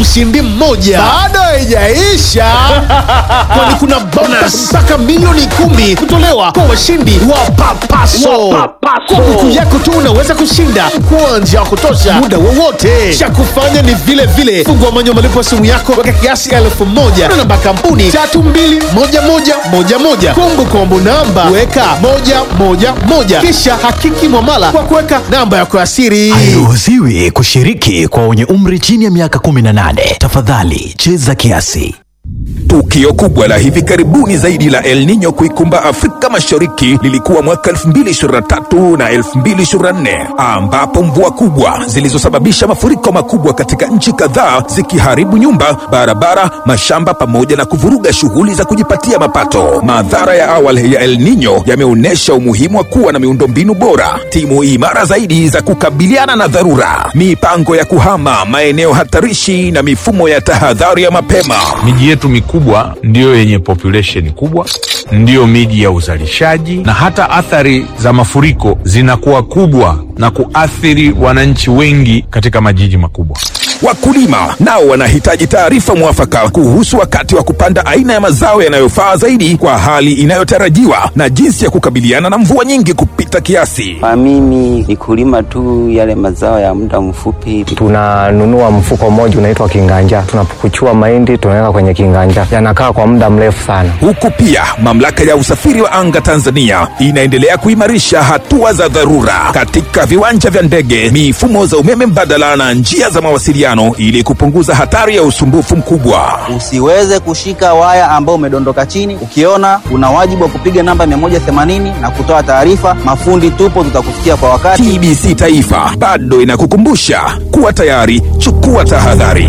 mshindi mmoja. Bado haijaisha, kwani kuna bonus mpaka milioni kumi kutolewa kwa washindi wa Papaso. Kwa buku yako tu unaweza kushinda kuanja wa kutosha muda wowote. Cha kufanya ni vile vile, fungua manyo malipo ya simu yako, weka kiasi elfu moja na namba kampuni tatu mbili moja moja moja moja. Kumbu kombo namba weka moja moja moja, kisha hakiki mwamala kwa kuweka namba yako ya siri. Hairuhusiwi kushiriki kwa wenye umri chini ya miaka 18. Tafadhali cheza kiasi. Tukio kubwa la hivi karibuni zaidi la El Nino kuikumba Afrika Mashariki lilikuwa mwaka 2023 na 2024 ambapo mvua kubwa zilizosababisha mafuriko makubwa katika nchi kadhaa zikiharibu nyumba, barabara, mashamba pamoja na kuvuruga shughuli za kujipatia mapato. Madhara ya awali ya El Nino yameonyesha umuhimu wa kuwa na miundombinu bora, timu imara zaidi za kukabiliana na dharura, mipango ya kuhama maeneo hatarishi na mifumo ya tahadhari ya mapema. Miji yetu mikubwa ndiyo yenye population kubwa, ndiyo miji ya uzalishaji, na hata athari za mafuriko zinakuwa kubwa na kuathiri wananchi wengi katika majiji makubwa. Wakulima nao wanahitaji taarifa mwafaka kuhusu wakati wa kupanda aina ya mazao yanayofaa zaidi kwa hali inayotarajiwa na jinsi ya kukabiliana na mvua nyingi kupita kiasi. Kwa mimi ni kulima tu yale mazao ya muda mfupi. tunanunua mfuko mmoja unaitwa kinganja, tunapukuchua mahindi tunaweka kwenye kinganja, yanakaa kwa muda mrefu sana. Huku pia mamlaka ya usafiri wa anga Tanzania inaendelea kuimarisha hatua za dharura katika viwanja vya ndege, mifumo za umeme mbadala na njia za mawasiliano ili kupunguza hatari ya usumbufu mkubwa. Usiweze kushika waya ambao umedondoka chini. Ukiona una wajibu wa kupiga namba 180 na kutoa taarifa. Mafundi tupo, tutakufikia kwa wakati. TBC Taifa bado inakukumbusha kuwa tayari, chukua tahadhari.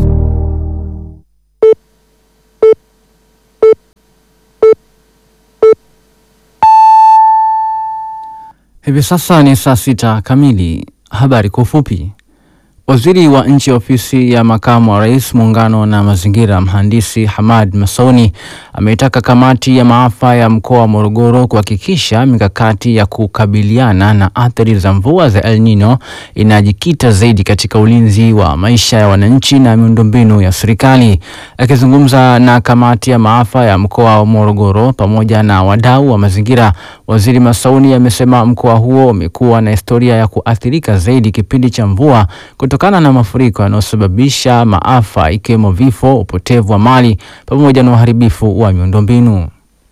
Hivi sasa ni saa sita kamili. Habari kwa ufupi. Waziri wa nchi ofisi ya makamu wa rais muungano na mazingira, mhandisi Hamad Masauni ameitaka kamati ya maafa ya mkoa wa Morogoro kuhakikisha mikakati ya kukabiliana na athari za mvua za El Nino inajikita zaidi katika ulinzi wa maisha ya wananchi na miundombinu ya serikali. Akizungumza na kamati ya maafa ya mkoa wa Morogoro pamoja na wadau wa mazingira, waziri Masauni amesema mkoa huo umekuwa na historia ya kuathirika zaidi kipindi cha mvua kutokana na mafuriko yanayosababisha maafa ikiwemo vifo, upotevu wa mali pamoja na uharibifu wa miundombinu.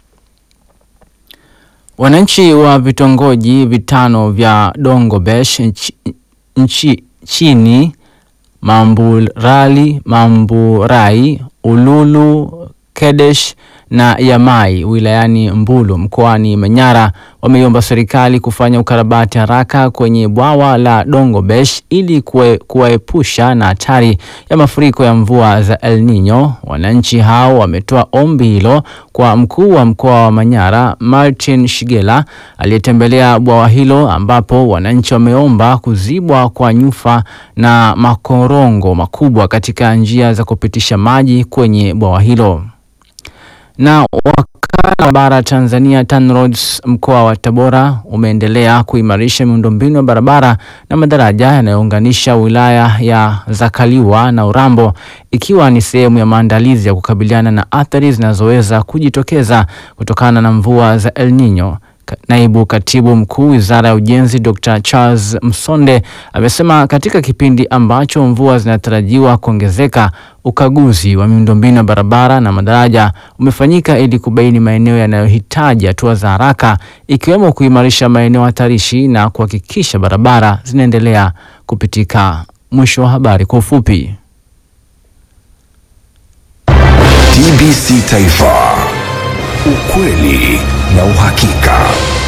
Wananchi wa vitongoji vitano vya Dongobesh nchi, nchi chini Mamburali, Mamburai, Ululu, Kedesh na Yamai wilayani Mbulu mkoani Manyara wameiomba serikali kufanya ukarabati haraka kwenye bwawa la Dongobesh ili kue- kuwaepusha na hatari ya mafuriko ya mvua za El Nino. Wananchi hao wametoa ombi hilo kwa mkuu wa mkoa wa Manyara Martin Shigela aliyetembelea bwawa hilo ambapo wananchi wameomba kuzibwa kwa nyufa na makorongo makubwa katika njia za kupitisha maji kwenye bwawa hilo na wakala wa bara Tanzania TANROADS mkoa wa Tabora umeendelea kuimarisha miundombinu ya barabara na madaraja yanayounganisha wilaya ya Zakaliwa na Urambo ikiwa ni sehemu ya maandalizi ya kukabiliana na athari zinazoweza kujitokeza kutokana na mvua za El Nino. Ka- Naibu katibu mkuu wizara ya ujenzi Dr. Charles Msonde amesema katika kipindi ambacho mvua zinatarajiwa kuongezeka, ukaguzi wa miundombinu ya barabara na madaraja umefanyika ili kubaini maeneo yanayohitaji hatua za haraka, ikiwemo kuimarisha maeneo hatarishi na kuhakikisha barabara zinaendelea kupitika. Mwisho wa habari kwa ufupi. TBC Taifa, ukweli na uhakika.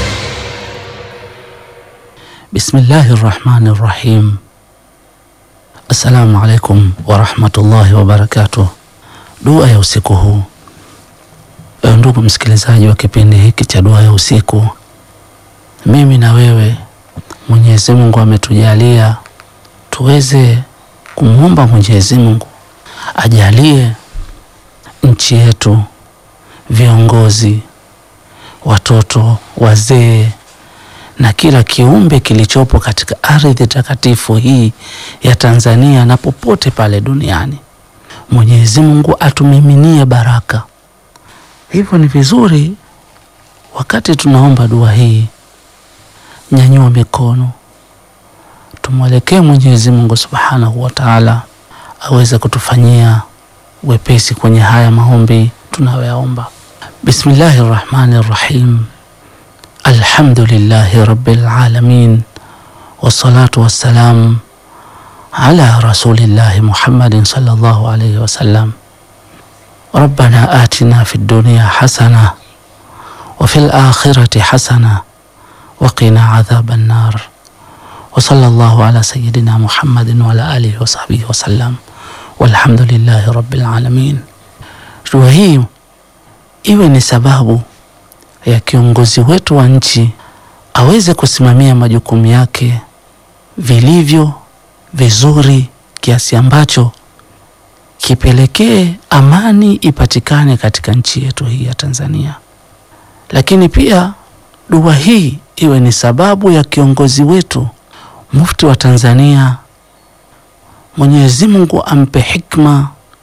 Bismillahi rahmani rahim. Assalamu alaikum warahmatullahi wabarakatuh. Dua ya usiku huu. Ewe ndugu msikilizaji wa kipindi hiki cha dua ya usiku, mimi na wewe, Mwenyezi Mungu ametujalia tuweze kumwomba Mwenyezi Mungu ajalie nchi yetu, viongozi, watoto, wazee na kila kiumbe kilichopo katika ardhi takatifu hii ya Tanzania na popote pale duniani Mwenyezi Mungu atumiminie baraka. Hivyo ni vizuri wakati tunaomba dua hii, nyanyua mikono, tumwelekee Mwenyezi Mungu Subhanahu wa Ta'ala aweze kutufanyia wepesi kwenye haya maombi tunayoyaomba. Bismillahir Rahmanir Rahim. Alhamdulillahi Rabbil Alamin. Wassalatu wassalam ala Rasulillahi Muhammadin sallallahu alayhi wasallam. Rabbana atina fid dunya hasana wa fil akhirati hasana wa qina adhaban nar. Wa sallallahu ala sayyidina Muhammadin wa ala alihi wa sahbihi wa sallam. Walhamdulillahi Rabbil Alamin. Dua hii iwe ni sababu ya kiongozi wetu wa nchi aweze kusimamia majukumu yake vilivyo vizuri, kiasi ambacho kipelekee amani ipatikane katika nchi yetu hii ya Tanzania. Lakini pia dua hii iwe ni sababu ya kiongozi wetu mufti wa Tanzania, Mwenyezi Mungu ampe hikma,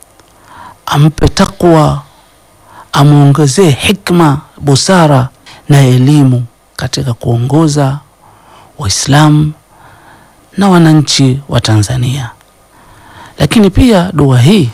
ampe takwa amwongezee hikma, busara na elimu katika kuongoza Waislamu na wananchi wa Tanzania. Lakini pia dua hii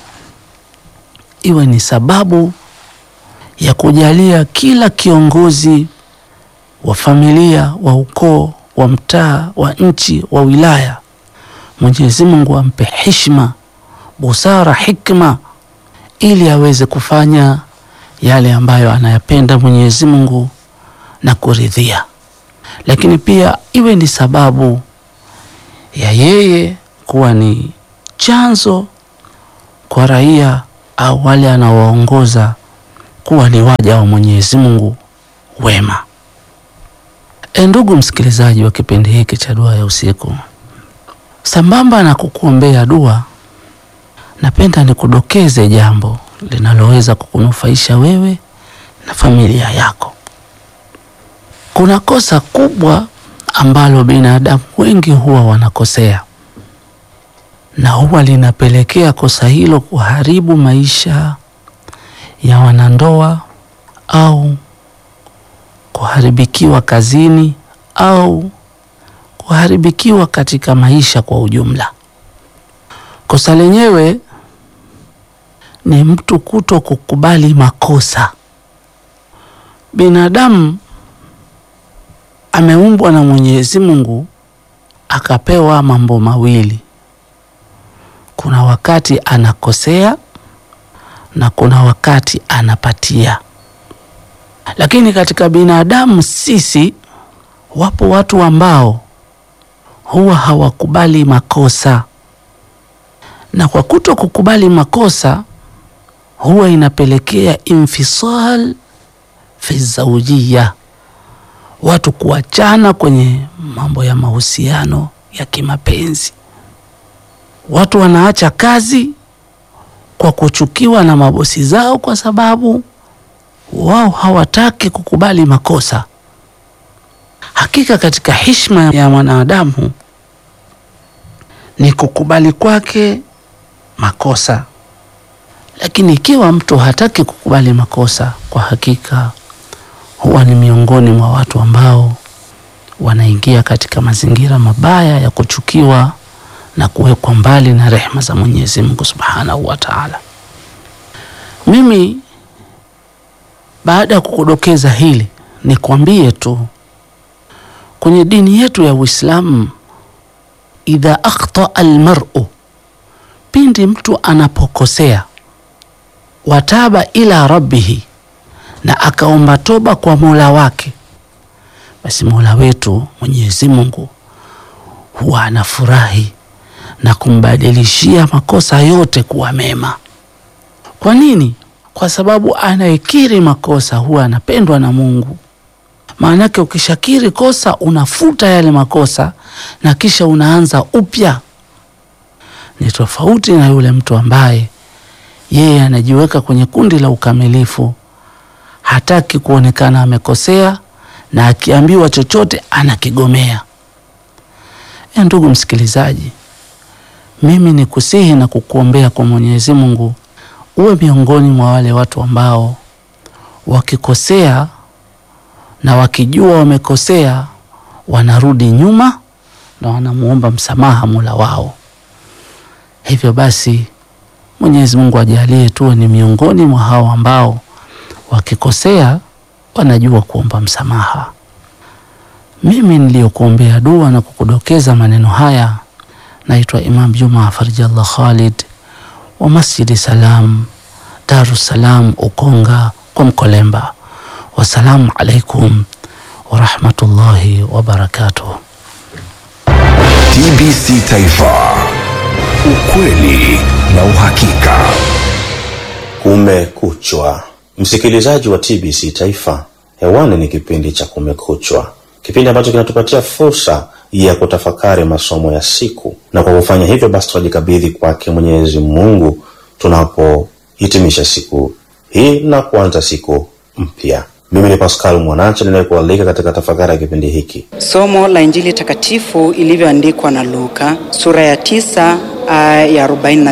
iwe ni sababu ya kujalia kila kiongozi wa familia, wa ukoo, wa mtaa, wa nchi, wa wilaya, Mwenyezi Mungu ampe heshima, busara, hikma ili aweze kufanya yale ambayo anayapenda Mwenyezi Mungu na kuridhia. Lakini pia iwe ni sababu ya yeye kuwa ni chanzo kwa raia au wale anaowaongoza kuwa ni waja wa Mwenyezi Mungu wema. E, ndugu msikilizaji wa kipindi hiki cha dua ya usiku, sambamba na kukuombea dua, napenda nikudokeze jambo linaloweza kukunufaisha wewe na familia yako. Kuna kosa kubwa ambalo binadamu wengi huwa wanakosea na huwa linapelekea kosa hilo kuharibu maisha ya wanandoa au kuharibikiwa kazini au kuharibikiwa katika maisha kwa ujumla. Kosa lenyewe ni mtu kuto kukubali makosa. Binadamu ameumbwa na Mwenyezi Mungu akapewa mambo mawili. Kuna wakati anakosea na kuna wakati anapatia. Lakini katika binadamu sisi, wapo watu ambao huwa hawakubali makosa, na kwa kuto kukubali makosa huwa inapelekea infisal fi zaujia, watu kuachana kwenye mambo ya mahusiano ya kimapenzi. Watu wanaacha kazi kwa kuchukiwa na mabosi zao, kwa sababu wao hawataki kukubali makosa. Hakika katika heshima ya mwanadamu ni kukubali kwake makosa, lakini ikiwa mtu hataki kukubali makosa, kwa hakika huwa ni miongoni mwa watu ambao wanaingia katika mazingira mabaya ya kuchukiwa na kuwekwa mbali na rehema za Mwenyezi Mungu Subhanahu wa Ta'ala. Mimi baada ya kukudokeza hili, nikwambie tu kwenye dini yetu ya Uislamu, idha akhta almar'u, pindi mtu anapokosea, wataba ila rabbihi, na akaomba toba kwa Mola wake, basi Mola wetu Mwenyezi Mungu huwa anafurahi na kumbadilishia makosa yote kuwa mema. Kwa nini? Kwa sababu anayekiri makosa huwa anapendwa na Mungu. Maanake ukishakiri kosa unafuta yale makosa na kisha unaanza upya. Ni tofauti na yule mtu ambaye yeye anajiweka kwenye kundi la ukamilifu, hataki kuonekana amekosea, na akiambiwa chochote anakigomea. E, ndugu msikilizaji, mimi ni kusihi na kukuombea kwa Mwenyezi Mungu uwe miongoni mwa wale watu ambao wakikosea na wakijua wamekosea wanarudi nyuma na wanamuomba msamaha Mola wao. Hivyo basi Mwenyezi Mungu ajalie tuwe ni miongoni mwa hao ambao wakikosea wanajua kuomba msamaha. Mimi niliyokuombea dua na kukudokeza maneno haya naitwa Imam Juma Farjallah Khalid wa Masjidi Salam Darus Salam Ukonga kwa Mkolemba. Wassalamu alaikum warahmatullahi wabarakatuh. TBC Taifa, ukweli na uhakika. Kumekuchwa, msikilizaji wa TBC Taifa, hewani ni kipindi cha Kumekuchwa, kipindi ambacho kinatupatia fursa ya kutafakari masomo ya siku, na kwa kufanya hivyo basi tunajikabidhi kwake Mwenyezi Mungu tunapohitimisha siku hii na kuanza siku mpya. Mimi ni Pascal Mwanache ninayekualika katika tafakari ya kipindi hiki. Somo la Injili takatifu ilivyoandikwa na Luka sura ya tisa aya ya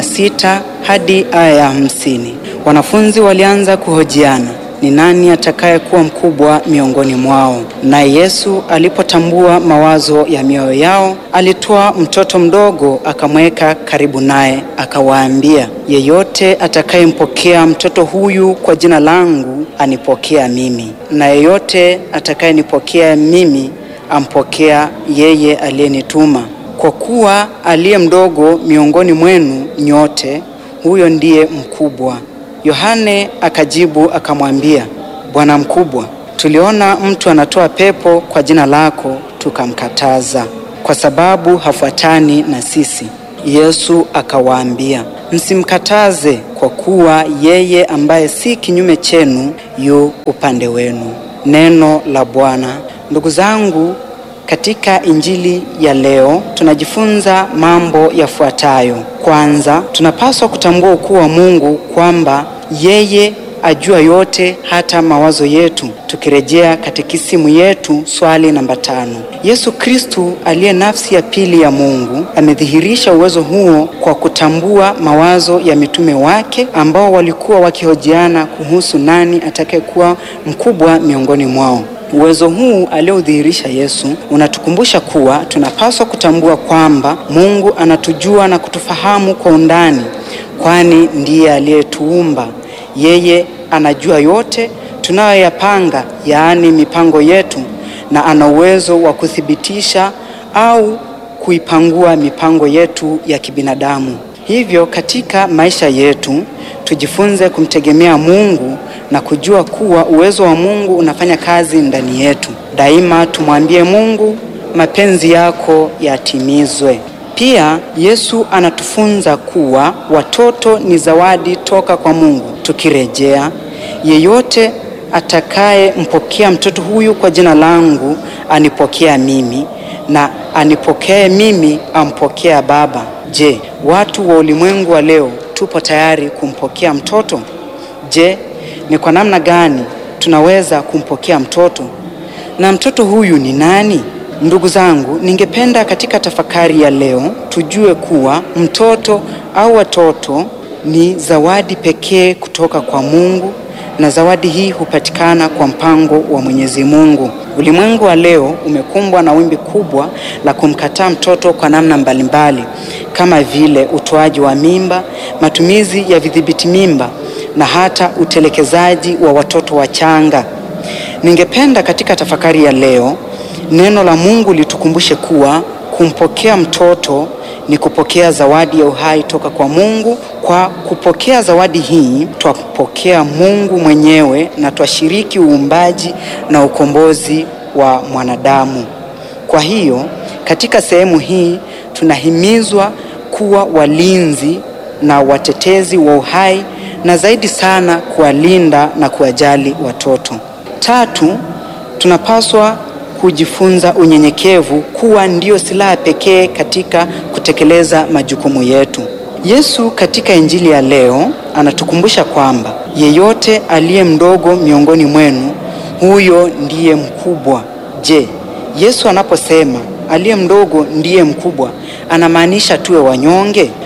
46 hadi aya ya 50. Wanafunzi walianza kuhojiana ni nani atakayekuwa mkubwa miongoni mwao. Naye Yesu alipotambua mawazo ya mioyo yao, alitoa mtoto mdogo akamweka karibu naye, akawaambia, yeyote atakayempokea mtoto huyu kwa jina langu anipokea mimi, na yeyote atakayenipokea mimi ampokea yeye aliyenituma. Kwa kuwa aliye mdogo miongoni mwenu nyote, huyo ndiye mkubwa. Yohane akajibu akamwambia, Bwana mkubwa, tuliona mtu anatoa pepo kwa jina lako, tukamkataza, kwa sababu hafuatani na sisi. Yesu akawaambia, msimkataze, kwa kuwa yeye ambaye si kinyume chenu yu upande wenu. Neno la Bwana. Ndugu zangu, katika Injili ya leo tunajifunza mambo yafuatayo. Kwanza, tunapaswa kutambua ukuu wa Mungu kwamba yeye ajua yote hata mawazo yetu. Tukirejea katekisimu yetu swali namba tano, Yesu Kristu aliye nafsi ya pili ya Mungu amedhihirisha uwezo huo kwa kutambua mawazo ya mitume wake ambao walikuwa wakihojiana kuhusu nani atakayekuwa mkubwa miongoni mwao. Uwezo huu aliodhihirisha Yesu unatukumbusha kuwa tunapaswa kutambua kwamba Mungu anatujua na kutufahamu kwa undani, kwani ndiye aliyetuumba. Yeye anajua yote tunayoyapanga, yaani mipango yetu, na ana uwezo wa kuthibitisha au kuipangua mipango yetu ya kibinadamu. Hivyo katika maisha yetu tujifunze kumtegemea Mungu na kujua kuwa uwezo wa Mungu unafanya kazi ndani yetu. Daima tumwambie Mungu, mapenzi yako yatimizwe. Pia Yesu anatufunza kuwa watoto ni zawadi toka kwa Mungu. Tukirejea, yeyote atakayempokea mtoto huyu kwa jina langu anipokea mimi, na anipokee mimi ampokea Baba. Je, watu wa ulimwengu wa leo tupo tayari kumpokea mtoto? Je, ni kwa namna gani tunaweza kumpokea mtoto? Na mtoto huyu ni nani? Ndugu zangu, ningependa katika tafakari ya leo tujue kuwa mtoto au watoto ni zawadi pekee kutoka kwa Mungu na zawadi hii hupatikana kwa mpango wa Mwenyezi Mungu. Ulimwengu wa leo umekumbwa na wimbi kubwa la kumkataa mtoto kwa namna mbalimbali kama vile utoaji wa mimba, matumizi ya vidhibiti mimba na hata utelekezaji wa watoto wachanga. Ningependa katika tafakari ya leo neno la Mungu litukumbushe kuwa kumpokea mtoto ni kupokea zawadi ya uhai toka kwa Mungu. Kwa kupokea zawadi hii, twapokea Mungu mwenyewe na twashiriki uumbaji na ukombozi wa mwanadamu. Kwa hiyo, katika sehemu hii tunahimizwa kuwa walinzi na watetezi wa uhai na zaidi sana kuwalinda na kuwajali watoto. Tatu, tunapaswa kujifunza unyenyekevu kuwa ndiyo silaha pekee katika kutekeleza majukumu yetu. Yesu katika Injili ya leo anatukumbusha kwamba yeyote aliye mdogo miongoni mwenu huyo ndiye mkubwa. Je, Yesu anaposema aliye mdogo ndiye mkubwa anamaanisha tuwe wanyonge?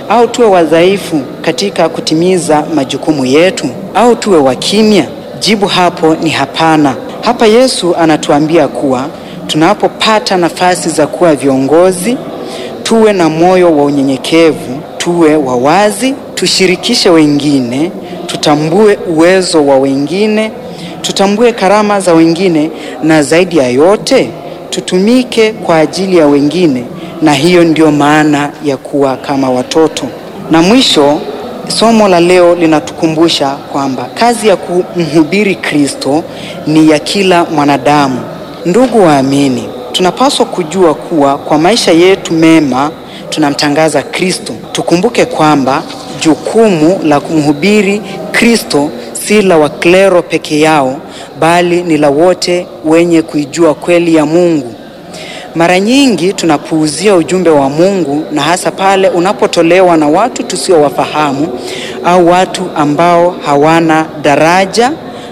au tuwe wadhaifu katika kutimiza majukumu yetu, au tuwe wakimya? Jibu hapo ni hapana. Hapa Yesu anatuambia kuwa tunapopata nafasi za kuwa viongozi, tuwe na moyo wa unyenyekevu, tuwe wawazi, tushirikishe wengine, tutambue uwezo wa wengine, tutambue karama za wengine, na zaidi ya yote tutumike kwa ajili ya wengine, na hiyo ndio maana ya kuwa kama watoto. Na mwisho, somo la leo linatukumbusha kwamba kazi ya kumhubiri Kristo ni ya kila mwanadamu. Ndugu waamini, tunapaswa kujua kuwa kwa maisha yetu mema tunamtangaza Kristo. Tukumbuke kwamba jukumu la kumhubiri Kristo si la waklero peke yao, bali ni la wote wenye kuijua kweli ya Mungu. Mara nyingi tunapuuzia ujumbe wa Mungu na hasa pale unapotolewa na watu tusiowafahamu au watu ambao hawana daraja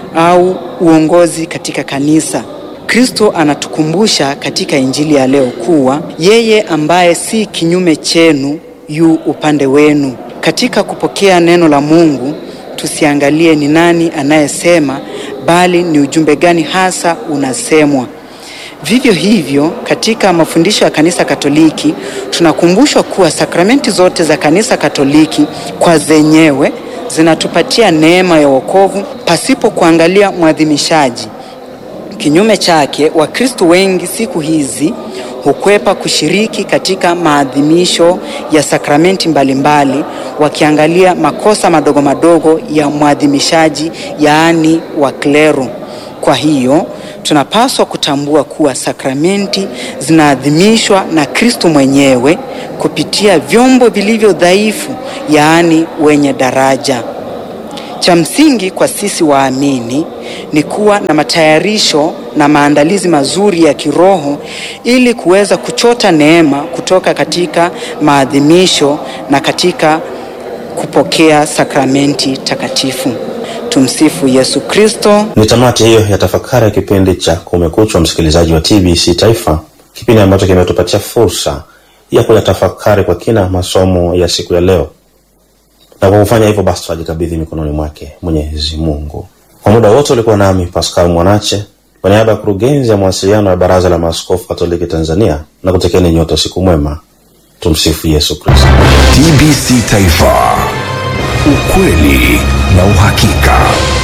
au uongozi katika kanisa. Kristo anatukumbusha katika Injili ya leo kuwa yeye ambaye si kinyume chenu yu upande wenu. Katika kupokea neno la Mungu, tusiangalie ni nani anayesema, bali ni ujumbe gani hasa unasemwa. Vivyo hivyo, katika mafundisho ya Kanisa Katoliki tunakumbushwa kuwa sakramenti zote za Kanisa Katoliki kwa zenyewe zinatupatia neema ya wokovu pasipo kuangalia mwadhimishaji. Kinyume chake, Wakristo wengi siku hizi hukwepa kushiriki katika maadhimisho ya sakramenti mbalimbali, wakiangalia makosa madogo madogo ya mwadhimishaji, yaani waklero. Kwa hiyo tunapaswa kutambua kuwa sakramenti zinaadhimishwa na Kristo mwenyewe kupitia vyombo vilivyo dhaifu, yaani wenye daraja. Cha msingi kwa sisi waamini ni kuwa na matayarisho na maandalizi mazuri ya kiroho ili kuweza kuchota neema kutoka katika maadhimisho na katika kupokea sakramenti takatifu. Tumsifu Yesu Kristo. Ni tamati hiyo ya tafakari ya kipindi cha Kumekuchwa, msikilizaji wa TBC Taifa, kipindi ambacho kimetupatia fursa ya kuyatafakari kwa kina masomo ya siku ya leo, na kwa kufanya hivyo basi tunajikabidhi mikononi mwake Mwenyezi Mungu. Kwa muda wote ulikuwa nami Pascal Mwanache kwa niaba ya kurugenzi ya mawasiliano ya Baraza la Maaskofu Katoliki Tanzania, na kutekeni nyote siku mwema. Tumsifu Yesu Kristo. TBC Taifa, ukweli na uhakika.